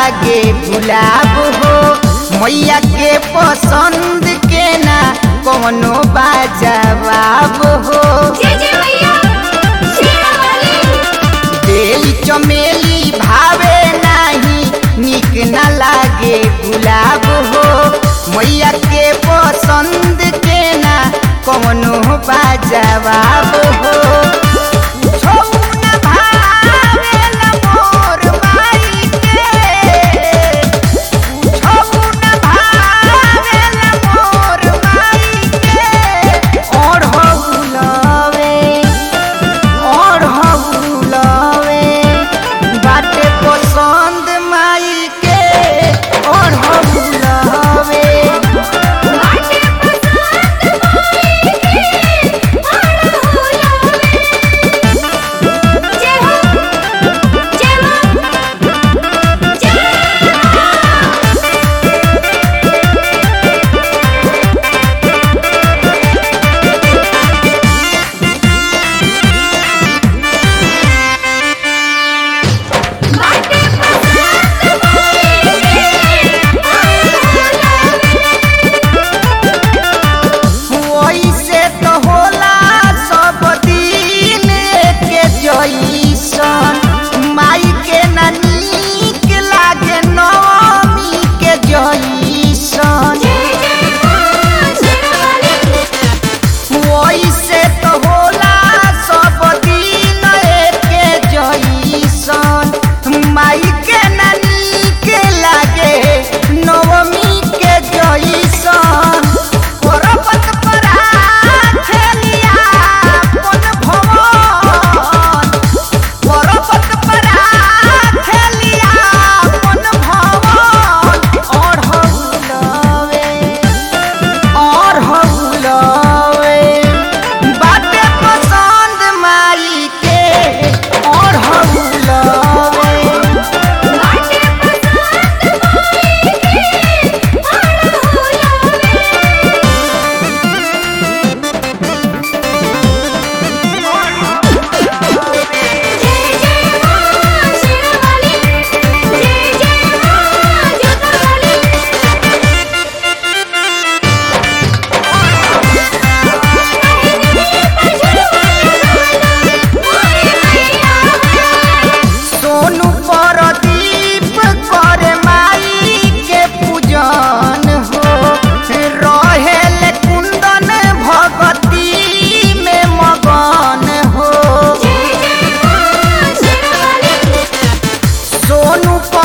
लागे गुलाब हो मैया के पसंद के ना कौनो बाजवाब हो जय जय मैया शेरा वाली बेली चमेली भावे नाही निक न लागे गुलाब हो मैया के पसंद के ना कौनो बाजवाब हो छौ न भावेला मोर माई के छौ न भावेला मोर माई के और हौलवे और हौलवे बाटे पसंद माई के और हौलवे बाटे पसंद माई के बड़ा होलावे जय हो जय मां जय बाटे पसंद माई के बड़ा होलावे वैसे तो होला सब दिन के जैसन माई के ना नीक लागे नवमी के जैसन जय जय मां शेरा वाली वैसे तो होला सब दिन के जैसन माई के ना नीक लागे नवमी के जैसन पर्वत पर खेलिया अपन भवन पर्वत पर खेलिया अपन भवन और हौलवे और हौलवे बाटे पसंद माई के और हौलवे बाटे पसंद माई के बड़ा होलावे जय जय मां शेरा वाली जय जय मां जोता वाली सोनू परदीप करे माई के पूजन हो रहेल कुंदन भगती में मगन हो सोनू